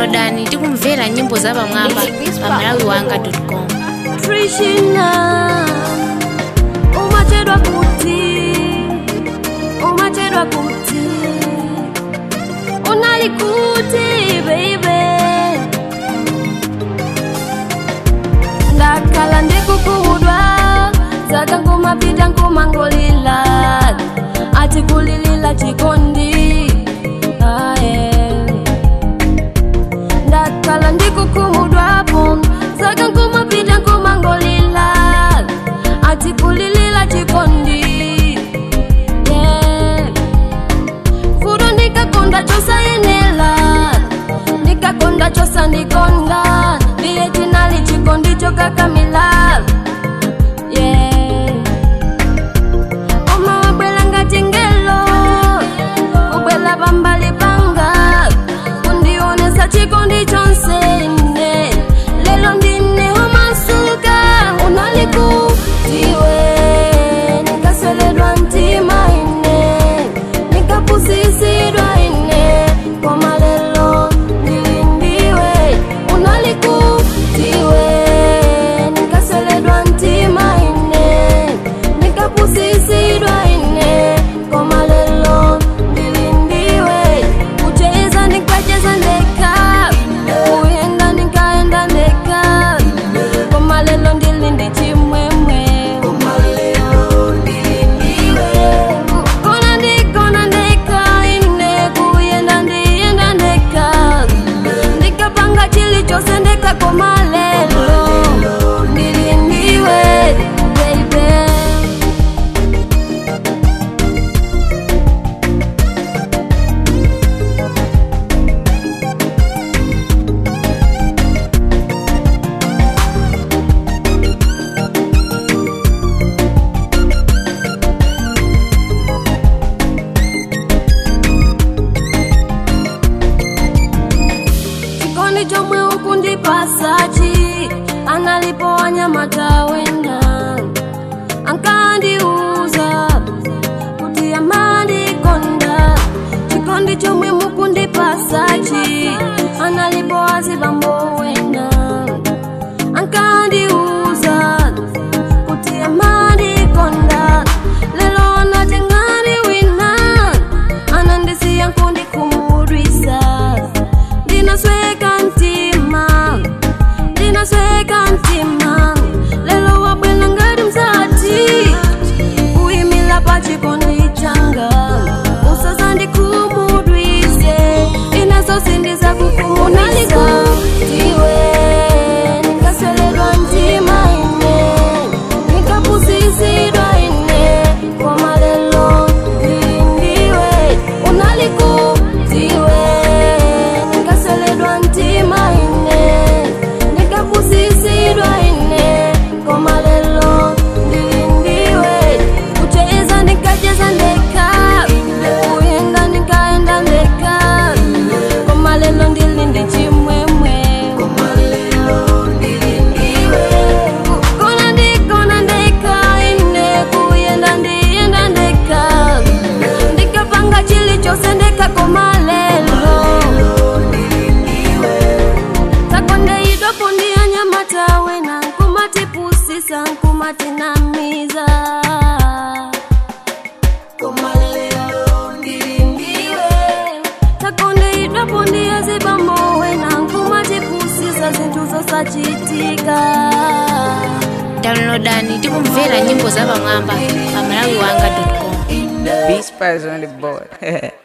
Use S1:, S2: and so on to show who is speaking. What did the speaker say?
S1: downloadani tikumvera nyimbo za pamwamba pa malawi wanga com
S2: Trishina umachedwa kuti umachedwa kuti unali kuti baby ndakhala ndikukumudwa zaka ngumapita ngumangolila ati kulilila chikondi aye ndakhala ndikukumudwapo zaka ngumapita ngumangolila ati kulilila chikondi yeah. fudo ndikakonda chosayenela ndikakonda chosandikonda ndiye tinali chikondi chokakamila yeah. oma wabwela ngati ngelo kubwela pambali panga kundionesa chikondi chonse ine lelo ndine homasuka unalikutiwe nikaseledwa mtima ine nikapusisidwa ine koma lelo ndilindiwe unalikutiwe nikaseledwa mtima ine nikapusisidwa ine koma lelo ndilindiwe kucheza nikacheza ndeka kuyenda nikaenda ndeka koma lelo ndilindi chimwemwe kona ndikona ndeka ine kuyenda ndiyenda ndeka ndikapanga chilichonse ndeka koma lelo ndilindiwe baby chikondi chomwe ukundipasachi analipo wanyamata wena ankandiuza kuti amandikonda chikondi chomwe mukundipasachi analipo azibambo wena ankandiuza kuti amandikonda lelo anatengani wina anandisiya nkundikumudwisa ndinasweka mtima ndinasweka mtima lelo wabwela ngati mzati kuyimila pa chikondi changa usazandikumudwise inaso sindiza kukumunalikuiwe nikaseledwa mtima ine nikapusisidwa ine koma lelo ndilindiwe unalikutiwe nikaseledwa mtima ine nikapusisidwa ine koma lelo ndilindiwe kucheza nikacheza ndeka kuyenda nikaenda ndeka koma lelo ndilindi chimwemwe kona ndikona ndeka ine kuyenda ndiyenda ndeka ndikapanga chilichonse ndeka koma lelo takondeidwapo ndiyanyamatawe na nkumatipusisa nkumatinamiza takondeidwapo ndiyazibambowe na nkumatipusisa zinthu zosachitika
S1: downloadani tikumvera nyimbo za pamwamba pa malawi wanga com
S3: Beast Spice on the board.